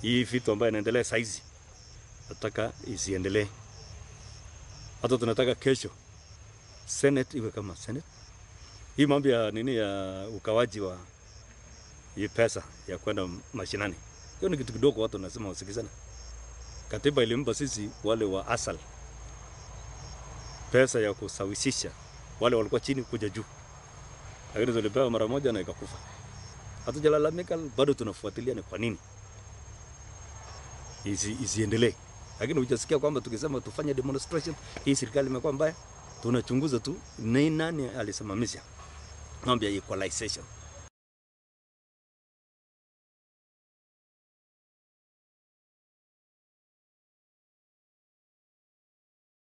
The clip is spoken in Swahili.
hii vitu ambayo inaendelea saizi nataka isiendelee. Hata tunataka kesho Senate iwe kama Senate. Hii mambo ya nini ya ukawaji wa hii pesa ya kwenda mashinani, hiyo ni kitu kidogo, watu wanasema wasikizana. Katiba ilimpa sisi wale wa asal pesa ya kusawisisha wale walikuwa chini kuja juu, lakini tulipewa mara moja na ikakufa. Hatujalalamika, bado tunafuatilia ni kwa nini isi, isiendelee. Lakini hujasikia kwamba tukisema tufanye demonstration, hii serikali imekuwa mbaya. Tunachunguza tu ni nani alisimamisha mambo ya equalization.